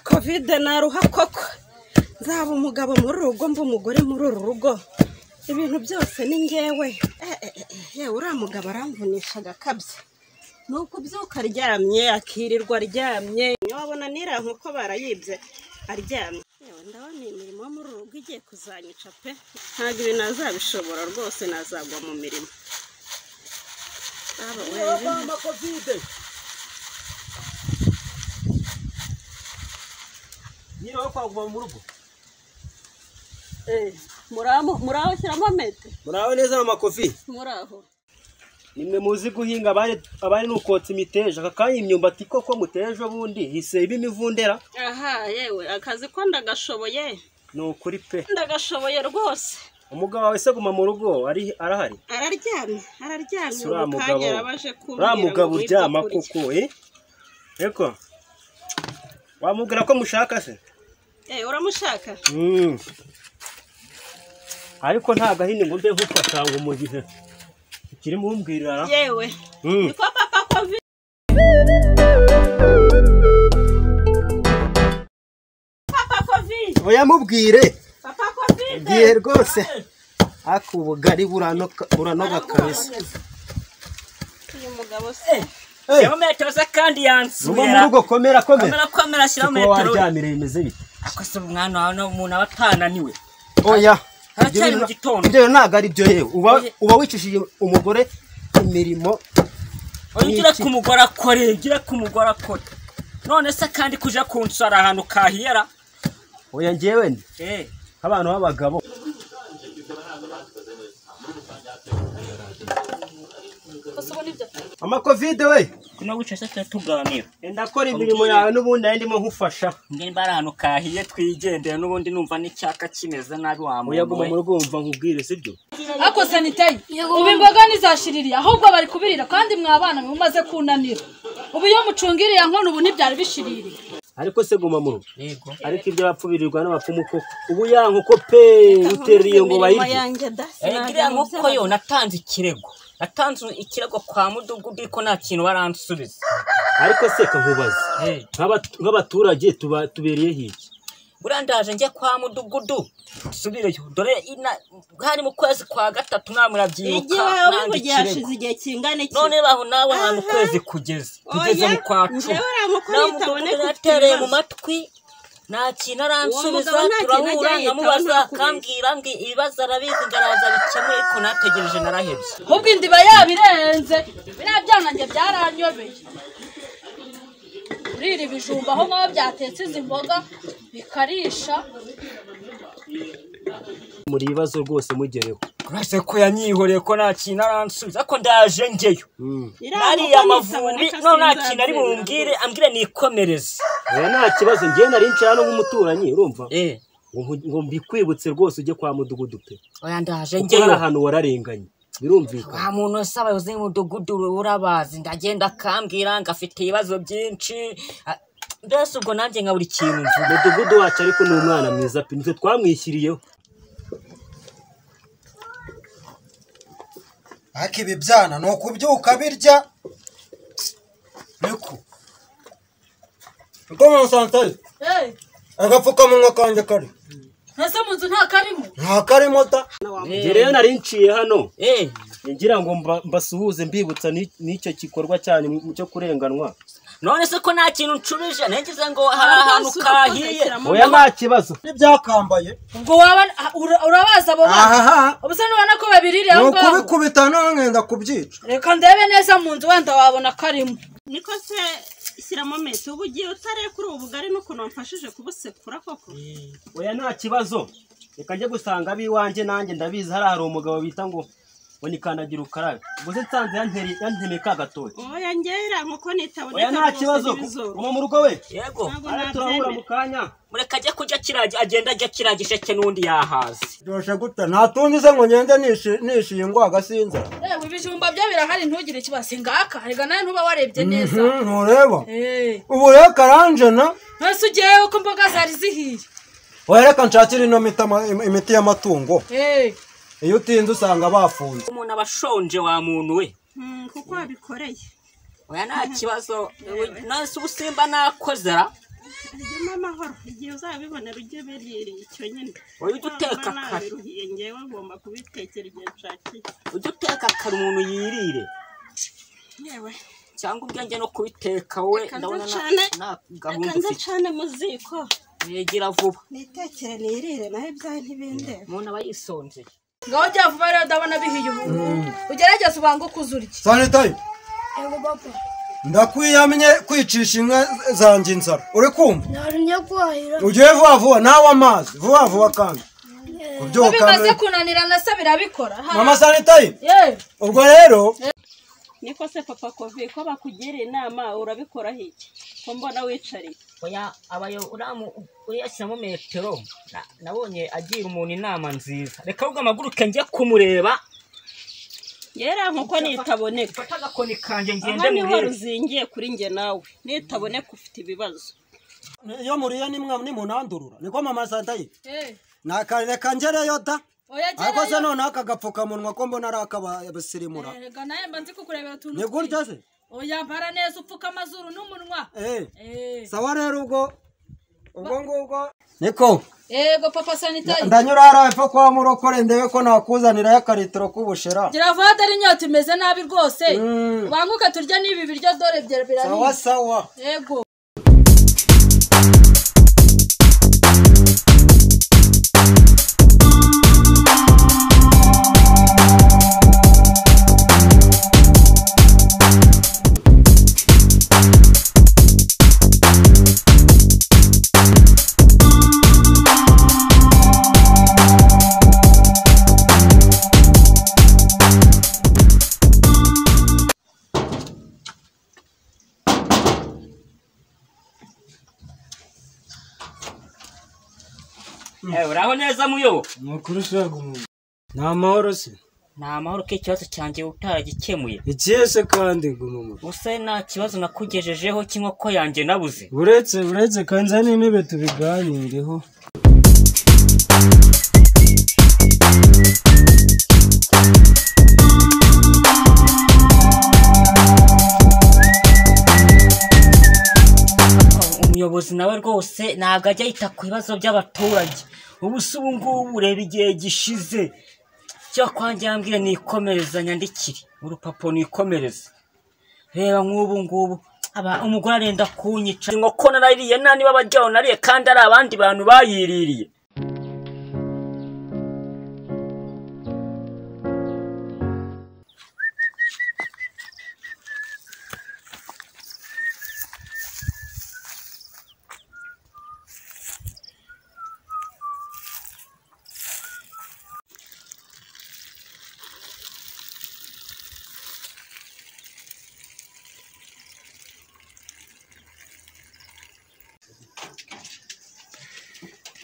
kovide naruha koko nzaba umugabo muri uru rugo mba umugore muri uru rugo ibintu byose ni ngewe yewe uriya mugabo aramvunisha agakabye ni ukubyuka aryamye akirirwa aryamye wabona niriya nkoko barayibye aryamye yewe ndabona iyi mirimo yo muri uru rugo igiye kuzanyica pe ntabwo ibi nazabishobora rwose nazagwa mu mirimo Baba, wewe, mama kovide nyine wo kwaguma mu rugo eh, muraho muraho shyiramo mete muraho neza mama kofi muraho nimwe muzi guhinga abari abari ni ukotsa imiteja aka kanya imyumbati koko muteje ubundi hise iba imivundera aha yewe akazi ko ndagashoboye ni ukuri pe ndagashoboye rwose umugabo wawe se guma mu rugo ari arahari araryamye araryamye Si uriya ubu mugabo kanya yarabaje kumbwira uriya ngo mugabo ngwino uryama kurya. koko eh eko wamubwira ko mushaka se Eh, uramushaka Mm. ariko nta gahini ngo mbe nkufata ngo mu gihe ikiri mumbwirira yewe Mm. niko papa covid papa covid uyamubwire papa covid igihe rwose ariko ubugari buranoka buranoga kabisa uyu mugabo se shyiramo metero ze kandi uba yansubira mu rugo komera komera kamera komera shyiramo kuko metero waryamire bimeze bite ako se umwana wawe ni umuntu aba atananiwe oya ibyo Haracyari bintu- mu gitondo. ibyo bintu ntabwo ari byo yewe uba Oya. uba wicishije umugore imirimo oya Ni ugira iki? ku mugore akore ugira ku mugore akore none se kandi kuja kunsara ahantu kahiyera oya ngewe ni Eh, nk'abantu b'abagabo gusa ubu nibyo amakovide we kuno wicaye se tujya tuganira ndakora imirimo yawe n'ubundi nari ndimo nkufasha nge nimba ari ahantu kahiye twigendeye n'ubundi numva n'icyaka kimeze nabi uyaguma mu wamuntu rugo wumva nkubwire sibyo ako sanitayi ubu imboga ntizashiririye ahubwo bari kubirira kandi mwabana mumaze kunanira ubu iyo mucungiriye nkono ubu ntibyari bishiririye ariko se guma mu rugo yego ariko ibyo bapfu birirwa n'abapfumu koko ubu ya nkoko pe utereye ngo imirimo bayirye yanjye da Eh, iriya nkoko yo natanze ikirego natanze ikirego kwa mudugudu ariko nta kintu baransubiza ariko se nkubaza Eh. nk'aba- nk'abaturage tuba- tubereye hirya buriya ndaje njye kwa mudugudu dusubireyo dore ina- hari mu kwezi kwa gatatu nawe igihe murabyibuka wawe nanga mugihe ikirego hashize igihe kingana iki none baho nawe nta mu Aha. kwezi kugeze tugeze Oya, mu kwa njyewe cumi uriya mukuru nawe yitawe ne mudugudu ku yatereye mu kibazo. matwi nta kintu aransubiza mugabo nta kintu turahura ajya yitaho, nkamubaza nta kubeshya. akambwira ambwira ibibazo arabizi ngaraza bikemure ariko nategereje narahebye ahubwo indiba yabirenze biriya byanange byaranyobeye urira ibijumba aho ngaho byatetse izi mboga bikarisha muri ibibazo rwose mugereho urase ko yanyihoreye ko nta kintu aransubiza ariko ndaje njyeyo Mm. nariye amavumbi none nta kintu ari bumbwire ambwire nikomereze oya nta kibazo ngewe nari nshira no nk'umuturanyi urumva eh ngo nku- ngo mbikwibutse rwose ujye kwa mudugudu pe oya ndaje kuko hari njyeyo ahantu wararenganye birumvikana nta muntu wese abayobozi b'umudugudu urabazi ndagenda akambwira ngo afite ibibazo byinshi a- mbese ubwo nanjye nka buri kintu mvuga umudugudu wacu ariko ni umwana mwiza pe nitwe twamwishyiriyeho ariko ibi byana ni ukubyuka birya niko niko mama santari hey, agapfukamunwa kanjye kari ese mu nzu nta karimo nta karimo da njye rero nari niciye hano eh ngira ngo mba- mbasuhuze mbibutsa ni- n'icyo gikorwa cyane mu- cyo kurenganwa none se ko nta kintu nshubije ntegereje ngo hari ahantu Hasi kahiye ugakurikiramo. oya nta kibazo n'ibyakambaye ubwo waba ura- urabazi abo bana ahaha ubu se nubona ko babiririye ni aho ngaho ukubikubita none ngenda kubyica reka ndebe neza mu nzu wenda wabona karimo niko se shyiramo mete ubu ugiye utareye kuri ubu bugari n'ukuntu wamfashije kubusekura koko oya nta kibazo reka njye gusanga ab'iwanjye nanjye ndabizi hariya hari umugabo bita ngo ngo ni kandagira ukarabe gusa nsanze yanteri- yantemeka agatoki oya ngera nk'uko nitaboneka oya nta rwose kibazo ntibizoroha. uba mu rugo we yego Ntabwo Ara turahura mu nabyemera. kanya mureka ajya kujya kiragi agenda ajya kiragisheke n'undi yahaze byoroshye gute nta tundi se ngo ngende nishi- nishiye ngo agasinza Yewe ibijumba byo birahari ntugire ikibazo ingaka reka nawe ntuba warebye neza ntureba Eh, ubu rero karanje na ntose ugiyeyo ko imboga zari zihiye oya reka nshakire ino miti ama- imiti y'amatungo Eh, iyo utinze usanga bafunze umuntu aba ashonje wa muntu we Mm, kuko wabikoreye oya nta kibazo none se ubusimba nakozera ryuma amahoro igihe uzabibonera ujye ubiririye icyo nyine Wowe ujya uteka Niba kare. nabiruhiye ngewe ngomba kubitekera igihe nshakiye ujye uteka kare umuntu yirire yewe cyangwa ubwenge no kubiteka we Reka ndabona nze nta- ncane. nta reka gahunda nze ufite ncane mu ziko negera vuba nitekere nirire naho ibyawe ntibindeba umuntu aba yisonzeye ngaho jya vuba rero ndabona bihiye ubu ugerageze ubange uko uzurya sanitayi Ego papa, ndakwiyamye kwicisha inka zanjye inzara uri kumva narumye kuhahira ugiye vuba vuba nawe amazi vuba vuba kandi iyo kubyuka bimaze mbere. kunanira nasa birabikora ha? mama sanitayi yewe ubwo rero niko se papa kovi ko bakugira inama urabikoraho iki ko mbona wicariye oya abayo uramu uriya ashyiramo metero Na- nabonye agira umuntu inama nziza reka ahubwo amaguruke njye kumureba yera nkuko nitaboneka fata agakoni kanjye ngende aha niho murebe ruzingiye kuri njye nawe nitaboneka ufite ibibazo iyo muriye nimwe nimunandurura niko mama sanitayi yewe nakareka ngereyo da oya ariko se gerayo noneho aka gapfukamunwa ko mbona ari ak'abasirimura erega nawe mba nzi kukurebera utuntu ni gutya twiza. se oya mbara neza upfuka amazuru n'umunwa Eh, Eh. sawa rero ubwo ubwo ngubwo niko ego papa sanitayi ndanyura hariya epfo kwa murokore ndebe ko nakuzanirayo akaritiro k'ubushera gira vuba dore inyota imeze nabi rwose Mm. banguke turya n'ibi biryo dore bya- birahiye sawa sawa ego Eh, uraho neza muyobo ni ukuri shaka umuntu ni amahoro se ni amahoro ko ikibazo cyanjye utaragikemuye ikihe se kandi guma mu rugo usa nta kibazo nakugejejeho cy'inkoko yanjye nabuze uretse uretse kanza n'intebe tubiganireho umuyobozi nawe rwose ntabwo ajya yita ku bibazo by'abaturage ubu se ubu ngubu ureba igihe gishize cyo kwanjye yambwira nikomereza nyandikire urupapuro nikomereza reba nk'ubu ngubu aba umugore arenda kunyica inkoko narayiriye nta niba abajyaho nariye kandi ari abandi bantu bayiririye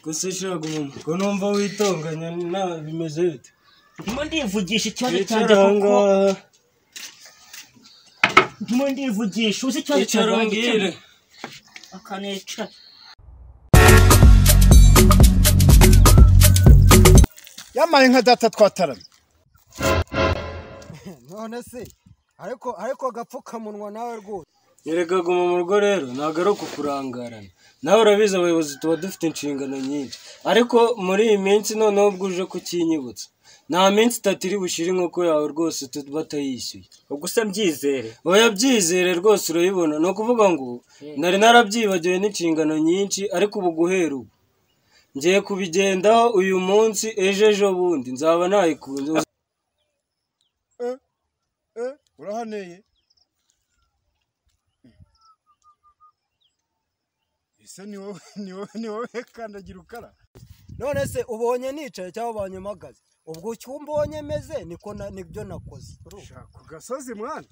gusa ushaka umuntu ko numva witonganya nta bimeze bite ndimo ndivugisha ikibazo cyanjye wicara aho kuko ngaho ndimo ndivugisha uzi ikibazo icara cyanjye umbwire akanica yamaye nka data twataramye none se ariko ariko agapfukamunwa nawe rwose erega guma mu rugo rero ntabwo ari ukukurangarana nawe urabizi abayobozi tuba dufite inshingano nyinshi ariko muri iyi minsi noneho ubwo uje kukinyibutsa nta minsi itatu iri bushire inkoko yawe rwose tu- batayishyuye ubwo se mbyizere oya byizere rwose urayibona ni ukuvuga ngo nari narabyibagiwe n'inshingano nyinshi ariko ubu guhera ubu ngiye kubigendaho uyu munsi ejo ejo bundi nzaba nayikunze urahaneye ese ni wowe ni wowe ni wowe kandagira ukara none se ubonye nicaye cyangwa banyumagaze ubwo icyo umbonye meze niko na- nibyo nakoze shaka ku gasozi mwana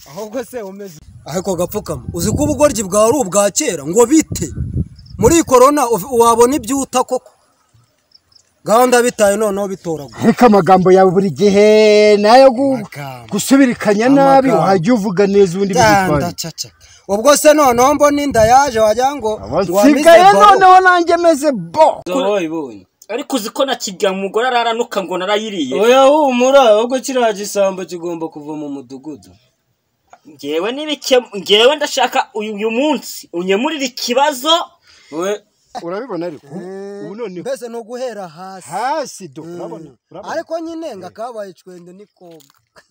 ahubwo se umeze ariko gapfukama uzi ko ubugoryi bwawe ari ubwa kera ngo bite muri iyi korona uf- wabona ibyo uta koko gahunda bitaye noneho bitoragura ariko amagambo yawe buri gihe nayo gu- Amagambo. gusubirikanya nabi Amagambo. wajya uvuga neza ubundi bigutwaye ubwo se noneho mbona inda yaje wagira ngo nsigaye noneho nanjye meze bo wayibonye ariko uzi ko na kigira umugore araranuka ngo narayiriye oya humura ahubwo kiriya gisambo kigomba kuva mu mudugudu ngewe n'ibike ngewe ndashaka uyu uyu munsi unyemurire ikibazo we urabibona ariko ubu noneho mbese ni uguhera hasi hasi do urabona urabona ariko nyine ngakabaye icwende ni koga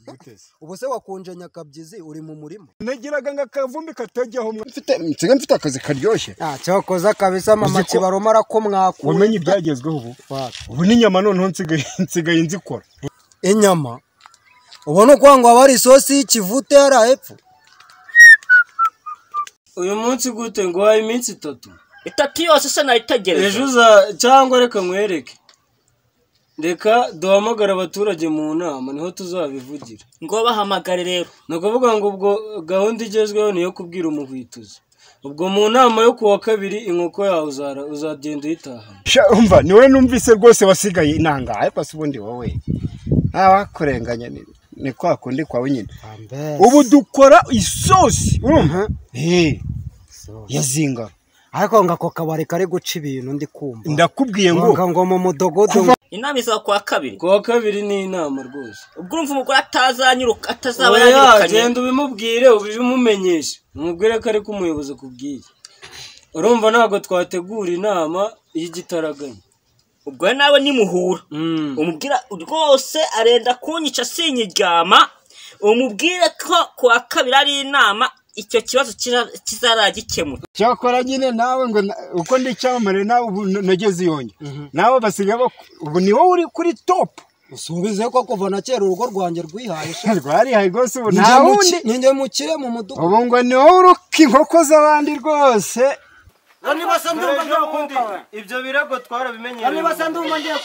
guteze ubu se wakunje nyakabyizi uri mu murima nagiraga ngo akavumbi katajyaho mfite nsiga mfite akazi karyoshye cyakoze kabisa mama Uzi ko- kibaroma arako mwakuye wamenye ibyagezweho ubu ubu n'inyama noneho nsigaye nsigaye nzikora inyama ubona ukuvuga ngo haba hari isosi y'ikivute hariya hepfo uyu munsi gute nguhaye iminsi itatu itatu yose se nayitegereje ejo uza cyangwa reka nkwereke reka duhamagare abaturage mu nama niho tuzabivugira ngo bahamagare rero ni ukuvuga ngo ubwo gahunda igezweho ni iyo kubwira umuhwituzi ubwo mu nama yo kuwa kabiri inkoko yawe uzara- uzagenda uyitahana Sha, umva ni wowe numvise rwose wasigaye inangaye pasi ubundi wowe ntawakurenganya ni, ni kwa kundi kwawe nyine ubu dukora isosi urumva Eh, yazinga ariko ngo ako kabari kari guca ibintu ndi kumva ndakubwiye ngo Ngo- ngo mu mudogodo ngo- inama izaba kuwa kabiri kuwa kabiri ni inama rwose ubwo urumva umugore atazanyiruka atazaba oya yanyirukanye genda ubimubwire ubimumenyeshe umubwire ko ariko umuyobozi akubwiye urumva ntabwo twategura inama y'igitaraganya ubwo rero nawe nimuhura Mm. umubwira rwose arenda kunyica sinyiryama umubwire ko kuwa kabiri ari inama icyo kibazo kira- kizaragikemuka cyakora nyine nawe ngo na- uko ndi icyamamare nawe ubu n- nageze iyonge nawe basigaye bak- ubu ni wowe uri kuri topu usubize ko kuva na kera urugo rwanjye rwihaye sha. rwarihaye rwose ubu Ninjye nta mu wundi ki- ninjye mukire mu mudugudu ubu ngo ni wowe uruka inkoko z'abandi rwose ibyo birego twarabimenyereye bimubwira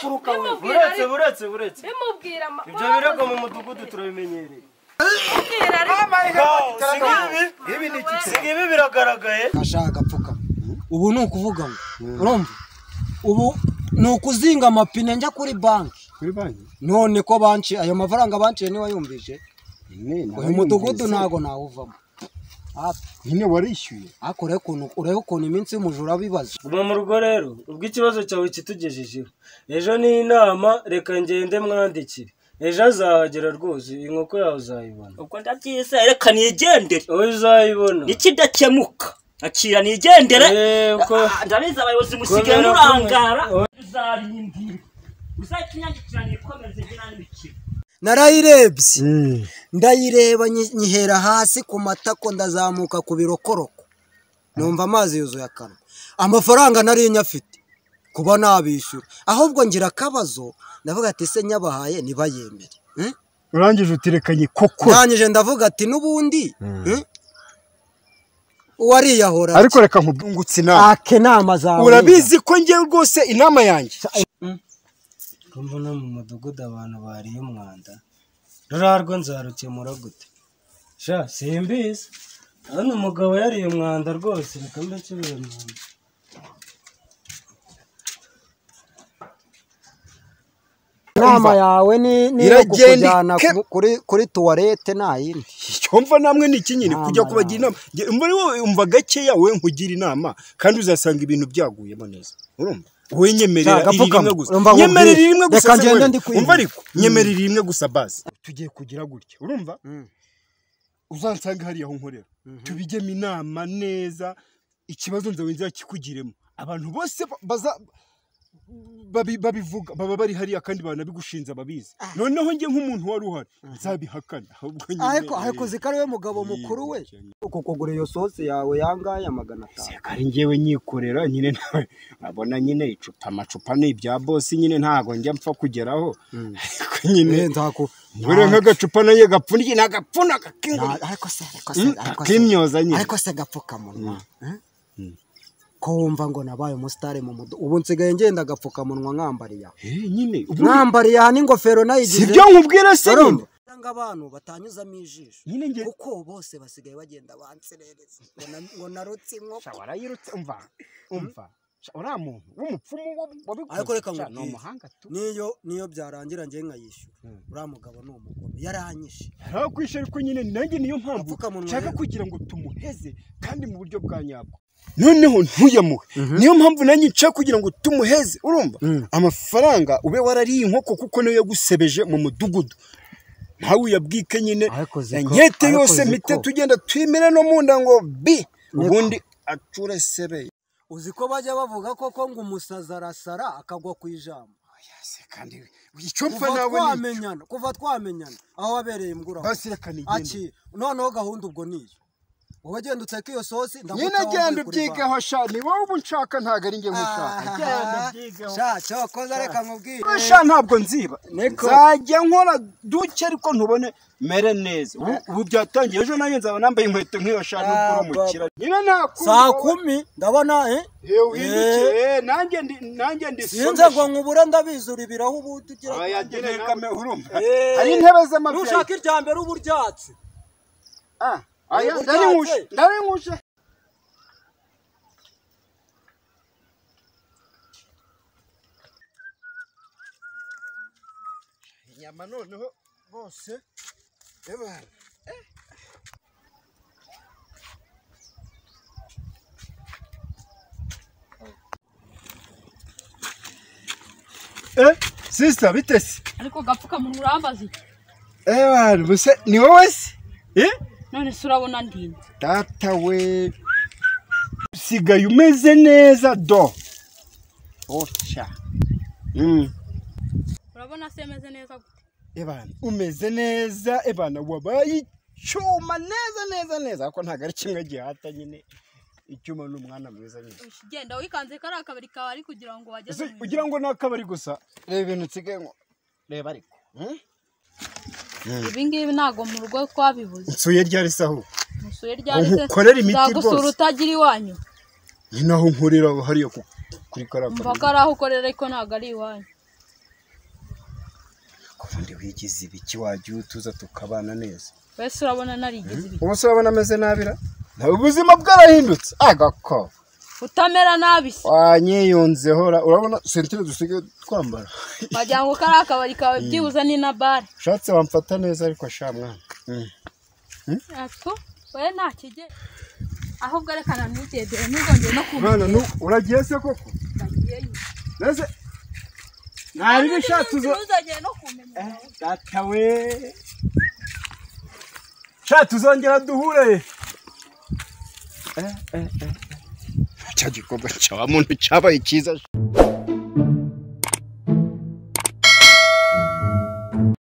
buretse buretse buretse bimubwira ibyo birego mu mudugudu turabimenyereye siga ibi biragaragaye ashaka agapfuka ubu ni ukuvuga ngo urumva ubu ni ukuzinga amapine njya kuri banki kuri banki none ko banci ayo mafaranga banciye niba yumvije Ne, uyu nawe mudugudu yumvise. ntabwo nawuvamo nyine warishyuye ariko urebe ukuntu- urebe ukuntu iminsi y'umujura bibaza guma mu rugo rero ubwo ikibazo cyawe kitugejejeho ejo ni inama reka ngende mwandikire ejo azahagera rwose inkoko yawe uzayibona ubwo ndabyizeye reka nigendere wowe uzayibona n'ikidakemuka akira nigendere Eh, uko- Ah, ndabizi abayobozi musigaye Kubera ko- murangara Oh. uzarindira uzakinyagikira nikomeze ngira n'ibikira narayirebye ndayireba nyi- nyihera hasi ku matako ndazamuka ku birokoroko numva amazi yuzuye akanwa amafaranga nari nyafite kuba nabishyura ahubwo ngira akabazo ndavuga ati se nyabahaye ntibayemere Eh? urangije uterekanye koko ndangije ndavuga ati n'ubundi eh? uwariyahora ariko reka nkubwungutse inama ake nama zawe urabizi ko njye rwose inama yanjye kumva no mu mudugudu abantu bariye umwanda rurarwo nzarukemura gute sha simbizi hano umugabo yariye umwanda rwose reka mbese biramwanda inama yawe ni ni iyo Iragenda kukujyana ike- ku- kuri kuri tuwarete nta yindi cyumva namwe ni iki nyine Inama kujya kubagira inama Njye- muri wowe umva gakeya wowe nkugira inama kandi uzasanga ibintu byaguyemo neza urumva wowe Nta, nyemerera iri gapfukama. rimwe gusa Urumva ngo nyemerera nkubwire. rimwe gusa Reka se ngende wewe. ndikwiyumva. umva ariko nyemerera iri rimwe gusa bazi tugiye kugira gutya urumva uzansanga hariya aho nkorera tubigemo inama neza ikibazo nzawe nzakikugiremo abantu bose ba- baza babi- babivuga baba bari hariya kandi banabigushinze ababizi noneho njye nk'umuntu wari uhari nzabihakana ahubwo nyine ariko ariko zikari we mugabo mukuru we uko kugura iyo sosi yawe yangaya magana atanu ari njyewe nyikorera nyine nawe abona nyine icupa amacupa ni ibya bosi nyine ntabwo njya mpfa kugeraho ariko nyine ntaku ngure nk'agacupa nayo gapfundikiye ni agapfuna nta- kak'ingurube ariko se ariko se Mm, ariko se ak'imyoza nyine ariko se agapfukamunwa eh? ko wumva ngo nabaye umusitari mu mudu ubu nsigaye ngenda agapfukamunwa nkambariye aho Eh, nyine ubu- nkambariye aha n'ingofero si nayigize byo nkubwira se nyine urumva ngo abantu batanyuzamo ijisho nyine njye kuko bose basigaye bagenda banserereza ngo na- ngo narutse inkoko Sha, warayirutse umva umva Sha, uriya muntu w'umupfumu wa- wabikoze Ariko reka Sha, ni nkubwire. umuhanga tu niyo niyo byarangira njye nkayishyura uriya mugabo ni umugome yaranyishe ntakwishe ariko nyine nanjye niyo mpamvu Agapfukamunwa nshaka rero. kugira ngo tumuheze kandi mu buryo bwa nyabwo noneho ntuyamuhe niyo mpamvu nanjye nshaka kugira ngo tumuheze urumva amafaranga ube warariye inkoko kuko niyo yagusebeje mu mudugudu ntawe uyabwike nyine Ariko ziko- inkete ariko yose ziko. mite tugenda twimire no mu nda ngo bi ubundi acure sebeye uzi ko bajya bavuga koko ngo umusazi arasara akagwa ku ijambo Ese kandi icyo mpfa kuva nawe ni icyo. twamenyana kuva twamenyana aho wabereye imbura basi reka nigende aki noneho gahunda ubwo niyo wowe genda uteke iyo sosi ndagucaho nyine genda mvuye kuri ubyigeho sha ni wowe ubu nshaka ntabwo ari njye nkushaka banki. genda Aha, ubyigeho sha cyokoza reka nkubwire Wowe sha ntabwo nziba nzajya nkora duke ariko ntubone mere neza Ubu- ubu byatangiye ejo nanjye nzaba nambaye inkweto nk'iyo sha nubwo uri umukira nyine saa nakumva kumi ndabona eh uhindukire nanjye ndi- nanjye sinze ndisomesha ngo nkubure ndabizura ibirahu ubu tugira Oya, genda kame urumva Eh, hari intebe z'amabyayi nushaka irya mbere uba uryatse Ah, oya, uburyatse. ndarinkuje ndarinkuje inyama noneho bose ebana Eh, sister bitesi. ariko agapfukamunwa urambaza iki Eh bana, buse ni wowe se? Eh? none se urabona ndinda data we usigaye umeze neza do oca Mm. urabona se meze neza gute ebana umeze neza ebana wabaye icyuma neza neza neza ariko ntabwo ari kimwe gihata nyine icyuma ni umwana mwiza nyine Ushi, genda wikanze kariya kabiri kawe ari kugira ngo bageze Ese ugira ngo ni akabari gusa reba ibintu nsigaye ngo reba ariko Mm? ibi ngibi ntabwo mu rugo twabibuze nsuye ryari saho musuye ryanditse nkukorere imiti nzagusura rwose. utagira iwanyu ni naho nkurira hariya ku- kuri kariya mva ko kabari ari aho ukorera ariko ntabwo ari iwanyu kubundi wigize ibiki wagiye utuza tukabana neza wese urabona narigeze ibi ubu se urabona ameze nabi ra ntabwo ubuzima bwarahindutse agako utamera nabi se wanyiyunzeho ra- urabona sentire dusigaye twambara wagira ngo kariya kabari kawe byibuze ni na bare ushatse wamfata neza ariko sha mwana Mm. atwo we nta kigera ahubwo rekana ntugendere ntugongere no kumva mwana nu- uragiye se koko nese nta bibi ushatse uza ntuzongere no kumenya data we sha tuzongera duhure Eh, eh, eh. cya gikorwa cya wa muntu cyabaye cyiza